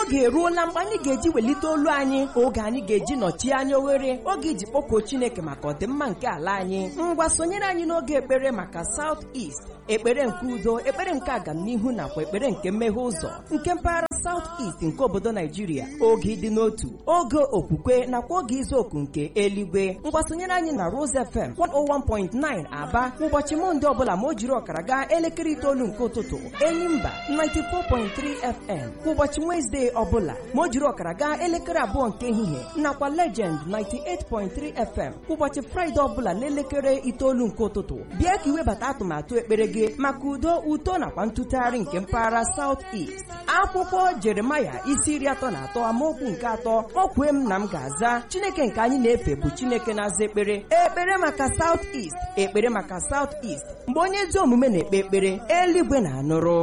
oge eruola mgbe anyị ga-eji welite olu anyị oge anyị ga-eji nọchie anya oghere oge iji kpọkuo chineke maka ọdịmma nke ala anyị ngwa sonyere anyị n'oge ekpere maka South East ekpere nke udo ekpere nke agamnihu nakwa ekpere nke mmeghe ụzọ nke mpaghara South East nke obodo Naijiria oge ịdị n'otu oge okwukwe nakwa oge izu oku nke eluigwe mgbasonyere anyị na Rose FM 101.9 Aba ụbọchị Mọnde ọbụla ma o jiri ọkara gaa elekere itoolu nke ụtụtụ Enyimba 94.3 FM kwa ụbọchị Wezdee ọbụla ma o jiri ọkara gaa elekere abụọ nke ehihie nakwa Legend 98.3 FM ụbọchị Fraịde ọbụla n'elekere itoolu nke ụtụtụ bịa ka iwebata atụmatụ ekpere gị maka udo uto nakwa ntụtụgharị nke mpaghara South East akwụkwọ Jeremaya isi iri atọ na atọ amaokwu nke atọ o kwee m na m ga-aza Chineke nke anyị na-efe bụ Chineke na-aza ekpere ekpere maka South East ekpere maka South East mgbe onye ezi omume na-ekpe ekpere eluigwe na-anụrụ